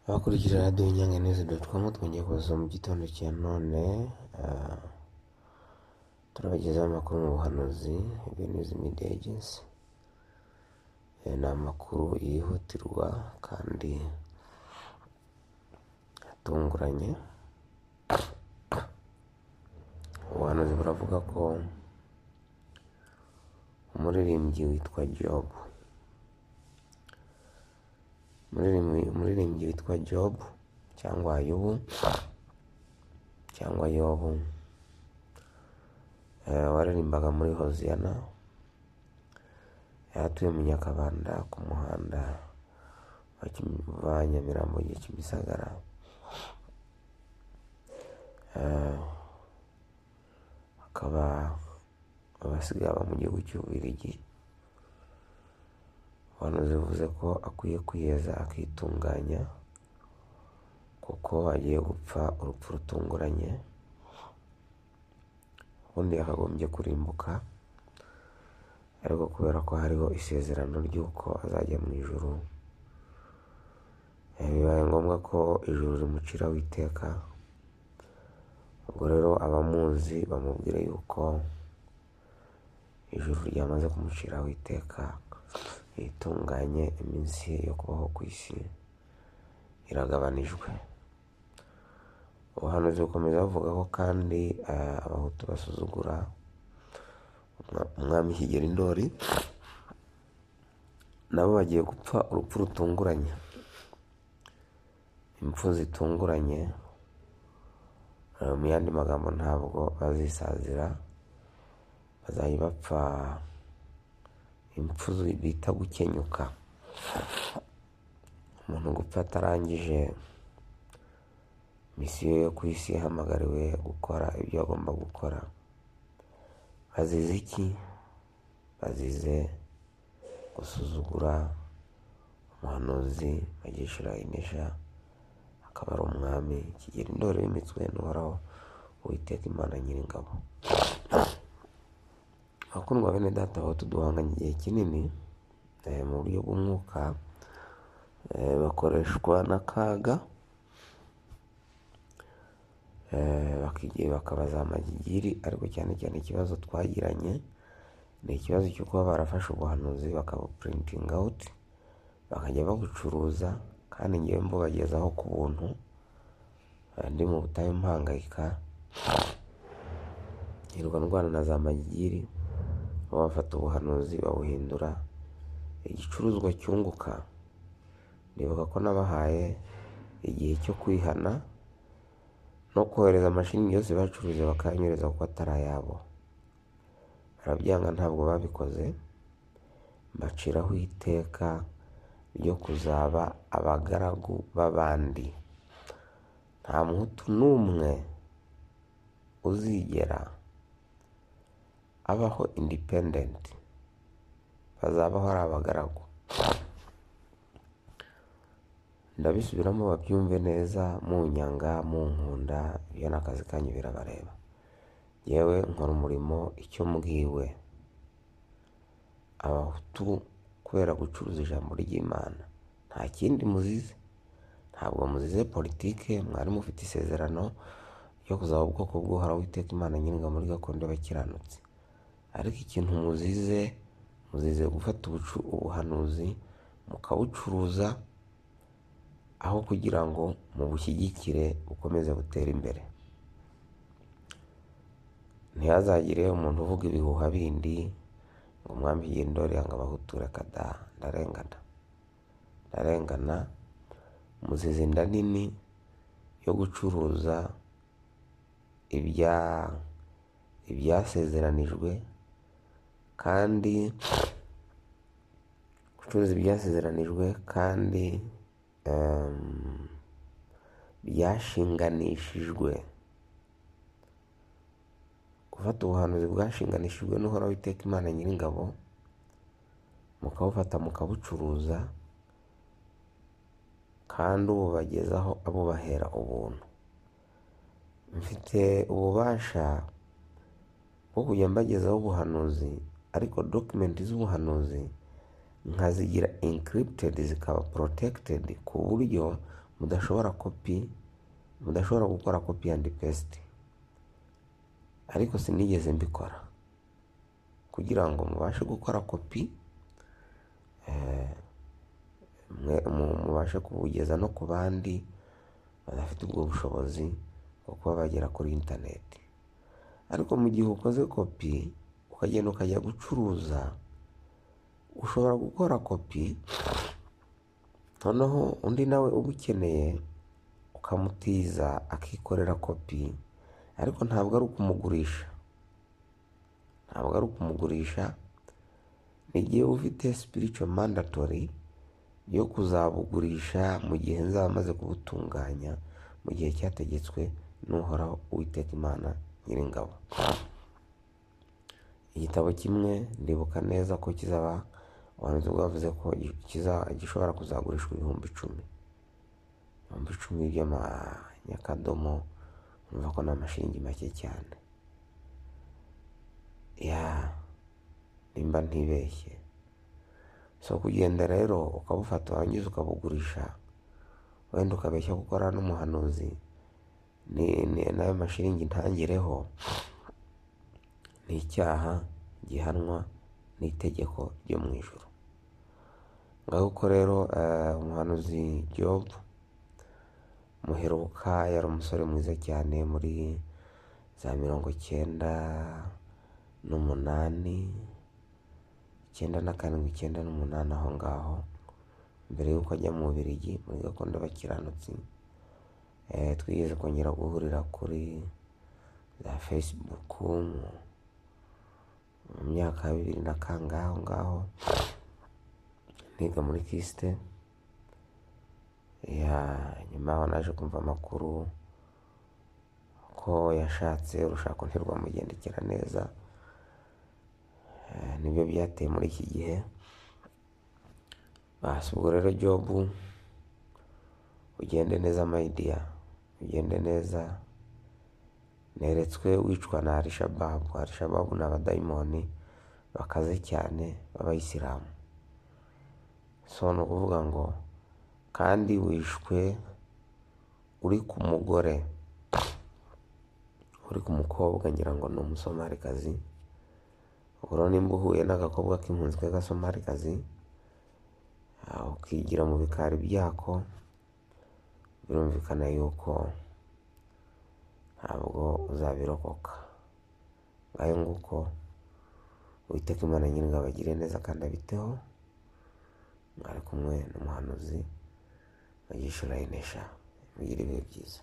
Abakurikira radiyo inyange neza dotukomu twongeye kubaza mu gitondo cya none ah, turabagezaho amakuru mu buhanuzi ibintu media agency Eh, ni amakuru yihutirwa kandi atunguranye ubuhanuzi buravuga ko umuririmbyi witwa jobu umuririmbyi umuririmbyi witwa jobu cyangwa yubu cyangwa yobu eh, waririmbaga muri hoziyana yaratuye mu nyakabanda ku muhanda wa Kim- wa nyamirambo ujya kimisagara Eh, akaba abasigaye aba mu gihugu cy'ububiligi ubuhanuzi bivuze ko akwiye kwiheza akitunganya kuko agiye gupfa urupfu rutunguranye ubundi yakagombye kurimbuka ariko kubera ko hariho isezerano ry'uko azajya mu ijuru eh, bibaye ngombwa ko ijuru rimuciraho iteka ubwo rero abamuzi bamubwira yuko ijuru ryamaze kumuciraho iteka ritunganye iminsi ye yo kubaho ku isi iragabanijwe ubuhanuzi bukomeza buvuga ko kandi eh, abahutu basuzugura umwa- umwami kigeri ndori nabo bagiye gupfa urupfu rutunguranye impfu zitunguranye eh, mu yandi magambo ntabwo bazisazira bazajya bapfa impfu zi- bita gukenyuka umuntu gupfa atarangije misiyo yo ku isi ihamagariwe gukora ibyo agomba gukora bazize iki bazize gusuzugura umuhanuzi bagishira inesha akaba ari umwami kigera indoro y'imitswe n'uhoraho uwiteka imana nyiringabo abakundwa bene data aho tuduhanganye igihe kinini eh, mu buryo bw'umwuka eh, bakoreshwa n'akaga eh, bakigiye bakabaza amagigiri ariko cyane cyane ikibazo twagiranye ni ikibazo cyo kuba barafashe ubuhanuzi bakabuprinting out bakajya babucuruza kandi ngewe mbubagezaho ku buntu eh, ndi mu butayu mpangayika hirwa ndwana na za magigiri baba bafata ubuhanuzi babuhindura igicuruzwa cyunguka ndibuka ko nabahaye igihe cyo kwihana no kohereza amashingi yose bacuruje bakayanyereza kuko atari ayabo barabyanga ntabwo babikoze mbaciraho iteka ryo kuzaba abagaragu b'abandi nta muhutu n'umwe uzigera abaho independent bazabaho ari abagaragu ndabisubiramo babyumve neza munyanga munkunda ibyo ni akazi kanyu birabareba yewe nkora umurimo icyo mbwiwe abahutu kubera gucuruza ijambo ry'imana nta kindi muzize ntabwo muzize politike mwari mufite isezerano ryo kuzaba ubwoko bw'uhoraho witeka imana nyiringa muri gakondo y'abakiranutsi ariko ikintu muzize muzize gufata ubucu- ubuhanuzi mukabucuruza aho kugira ngo mubushyigikire bukomeze butere imbere ntihazagire umuntu uvuga ibihuha bindi ngo umwami yindore yanga abahutura kada ndarengana ndarengana muzize inda nini yo gucuruza ibya ibyasezeranijwe kandi gucuruza ibyasezeranijwe kandi em, byashinganishijwe gufata ubuhanuzi bwashinganishijwe n'uhoraho iteka imana nyiringabo mukabufata mukabucuruza kandi ububagezaho abubahera ubuntu mfite ububasha bwo kujya mbagezaho ubuhanuzi ariko dokumenti z'ubuhanuzi nkazigira encrypted zikaba protected ku buryo mudashobora kopi mudashobora gukora kopi andi pesite ariko sinigeze mbikora kugira ngo mubashe gukora kopi mubashe kubugeza no ku bandi badafite ubwo bushobozi bwo kuba bagera kuri interineti ariko mu gihe ukoze kopi ukagenda ukajya gucuruza ushobora gukora kopi noneho undi nawe uba ukeneye ukamutiza akikorera kopi ariko ntabwo ari ukumugurisha ntabwo ari ukumugurisha ni igihe ufite sipirico mandatori yo kuzabugurisha mu gihe nzaba maze kubutunganya mu gihe cyategetswe n'uhoraho uwiteka imana nyiringabo igitabo kimwe ndibuka neza ko kizaba ubuhanuzi bwavuze ko gishobora kuzagurishwa ibihumbi icumi ibihumbi icumi by'amanyakadomo urumva ko ni amashingi make cyane ya nimba ntibeshye so kugenda rero ukabufata warangiza ukabugurisha wenda ukabeshya gukora n'umuhanuzi n'ayo mashiringi ntangireho ni icyaha gihanwa n'itegeko ryo mu ijoro ngaho rero umuhanuzi jobu muheruka yari umusore mwiza cyane muri za mirongo icyenda n'umunani icyenda na karindwi icyenda n'umunani aho ngaho mbere y'uko ajya mu Bubiligi muri gakondo y'abakiranutsi twigeze kongera guhurira kuri za fesibuku mu myaka ya bibiri na kangahe aho ngaho niga muri kisite nyuma yaho naje kumva amakuru ko yashatse urushako ntirwamugendekera neza nibyo byateye muri iki gihe basi ubwo rero jobu ugende neza mayidiya ugende neza neretswe wicwa na arishababu arishababu ni abadayimoni bakaze cyane b'abayisilamu so ni ukuvuga ngo kandi wishwe uri ku mugore uri ku mukobwa ngira ngo ni umusomarikazi ubwo nimba uhuye n'agakobwa k'impunzi k'agasomarikazi ukigira mu bikari byako birumvikana yuko ntabwo uzabirokoka ngayo nguko witeka imana nyir'ingabo agire neza kandi abiteho mwari kumwe n'umuhanuzi wa gishurayine mugire ibihe byiza